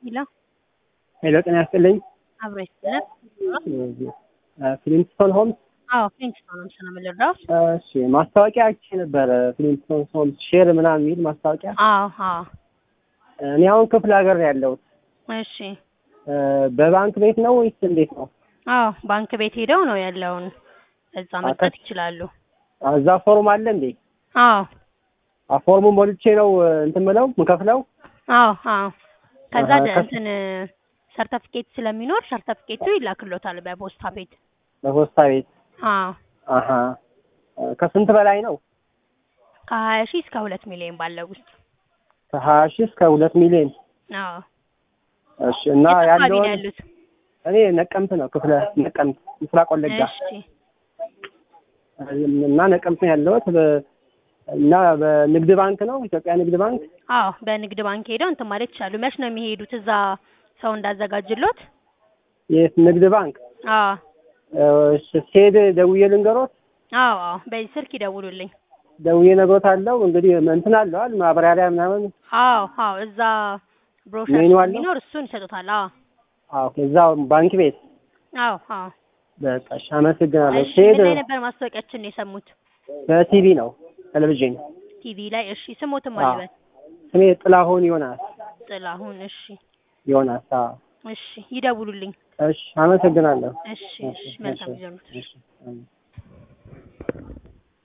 ሄሎ ሄሎ ጤና ያስጥልኝ። አብሮ ይስጥልን። ፍሊንትስቶን ሆምስ። አዎ ፍሊንትስቶን ሆምስ ነው የምንረዳው። እሺ ማስታወቂያ አይቼ ነበረ። ፍሊንትስቶን ሆምስ ሼር ምናምን የሚል ማስታወቂያ። አዎ አዎ። እኔ አሁን ክፍለ ሀገር ነው ያለሁት። እሺ በባንክ ቤት ነው ወይስ እንዴት ነው? አዎ ባንክ ቤት ሄደው ነው ያለውን እዛ መስጠት ይችላሉ። እዛ ፎርም አለ እንዴ? አዎ ፎርሙን ሞልቼ ነው እንትን ምለው ምከፍለው? አዎ አዎ። ከዛ አሃ፣ ከስ- እንትን ሰርተፊኬት ስለሚኖር ሰርተፊኬቱ ይላክሎታል በፖስታ ቤት። በፖስታ ቤት። አዎ አሀ ከስንት በላይ ነው? ከሀያ ሺህ እስከ ሁለት ሚሊዮን ባለው ውስጥ። ከሀያ ሺህ እስከ ሁለት ሚሊዮን። አዎ እሺ እና የት አካባቢ ነው ያለውን ያሉት? እኔ ነቀምት ነው ክፍለ ነቀምት ምስራቅ ወለጋ እሺ እና ነቀምት ነው ያለሁት በ- እና በንግድ ባንክ ነው ኢትዮጵያ ንግድ ባንክ አዎ በንግድ ባንክ ሄደው እንትን ማለት ይችላሉ። መች ነው የሚሄዱት? እዛ ሰው እንዳዘጋጅሎት? የት ንግድ ባንክ አዎ እሺ፣ ስሄድ ደውዬ ልንገሮት አዎ አዎ በዚህ ስልክ ይደውሉልኝ። ደውዬ ነግሮት አለው እንግዲህ እንትን አለዋል ማብራሪያ ምናምን አዎ አዎ እዛ ብሮሸር ሜኑ አለው? ስለሚኖር እሱን ይሰጡታል። አዎ አዎ እዛ ባንክ ቤት አዎ አዎ። በቃ እሺ አመሰግናለሁ እሺ ስሄድ ምን ላይ ነበር ማስታወቂያችን የሰሙት? በቲቪ ነው ቴሌቪዥን ቲቪ ላይ። እሺ ስሞትም አዎ። አልበል ስሜ ጥላሁን ዮናስ ጥላሁን። እሺ ዮናስ አዎ እሺ ይደውሉልኝ። እሺ አመሰግናለሁ እሺ እሺ መልካም ጊዜ ነው። እሺ አሜን።